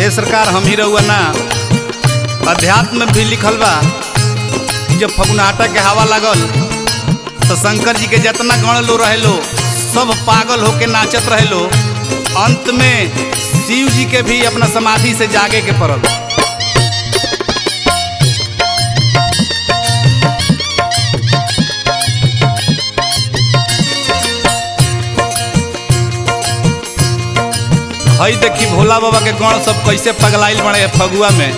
हे सरकार हम ही रहुआ ना अध्यात्म में भी लिखल बा कि जब फगुनाटा के हवा लागल तो शंकर जी के जितना गण लो रहे लो सब पागल होके नाचत रहे लो अंत में शिव जी के भी अपना समाधि से जागे के पड़ल हई देखी भोला बाबा के गण सब कैसे पगलाइल बने हैं फगुआ में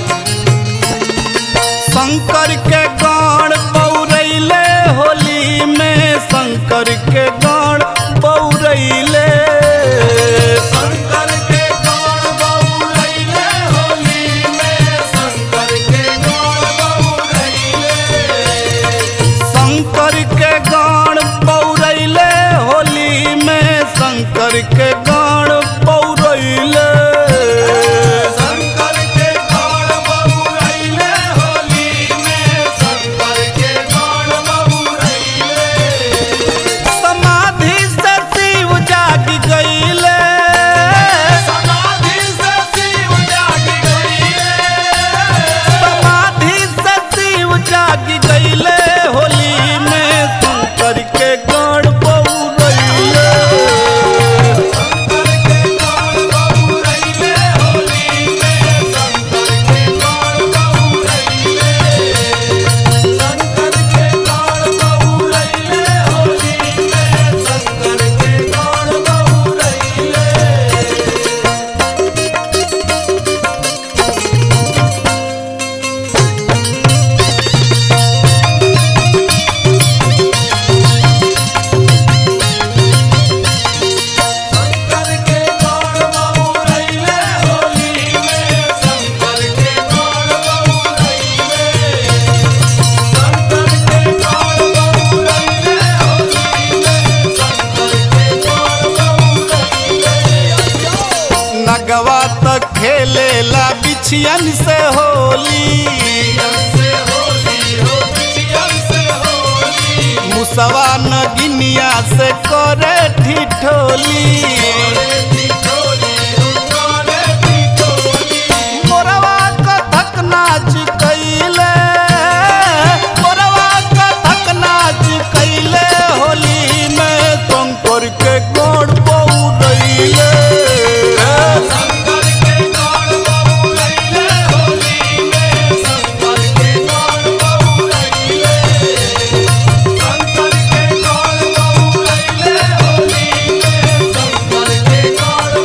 शंकर के गण बौरैले होली में शंकर के गण बौरैले शंकर के गौर बउरैले होली में शंकर के गौर बउरैले शंकर के गण बौरैले होली में शंकर के गण बौरैले शंकर के गौर बउरैले होली में शंकर के गौर बउरैले समाधि से शिव जाग गईले समाधि से शिव जाग गईले समाधि से शिव जाग गईले होली में शंकर के गण बौरैले शंकर के गौर बउरैले होली में शंकर के गौर बउरैले शंकर के गौर बउरैले होली में शंकर के गौर बउरैले शंकर के गौर बउरैले होली में शंकर के गौर बउरैले शंकर के गौर बउरैले होली में शंकर के गौर बउरैले नगवा तक खेलेला बिछियन से होली से होली हो बिछियन से होली मुसवा नगिनिया से करे ठिठोली रे ठिठोली हो रे ठिठोली मोरवा कथक नाच कैले मोरवा कथक नाच कैले होली में शंकर के गोड़ बौरैले शंकर के गौर बउरैले होली में शंकर के गौर बउरैले शंकर के गौर बउरैले होली में शंकर के गौर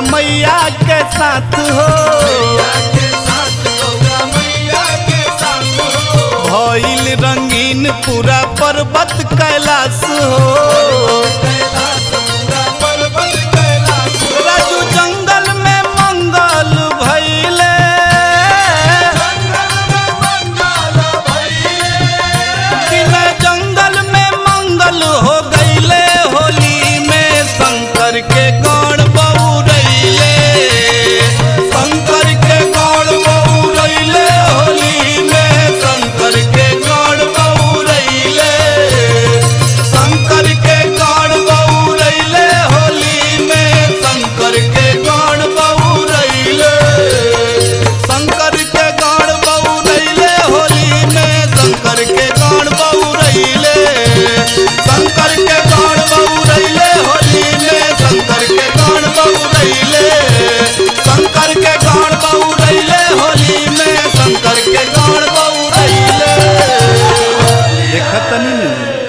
मैया के साथ हो के साथ गौरा मैया के साथ हो भइल रंगीन पूरा पर्वत कैलाश हो कैलाश पूरा पर्वत कैलाश राजू जंगल में मंगल भइले जंगल में मंगल भइले बिना जंगल में मंगल हो गईले होली में शंकर के गण बउरैले शंकर के गण बउरैले होली में शंकर के गण बउरैले शंकर के गण बउरैले होली में शंकर के गण बउरैले शंकर के गण बउरैले होली में शंकर के गण बउरैले शंकर के गण बउरैले होली में शंकर के गण बउरैले शंकर के गण बउरैले होली में शंकर के गण बउरैले देखत नहीं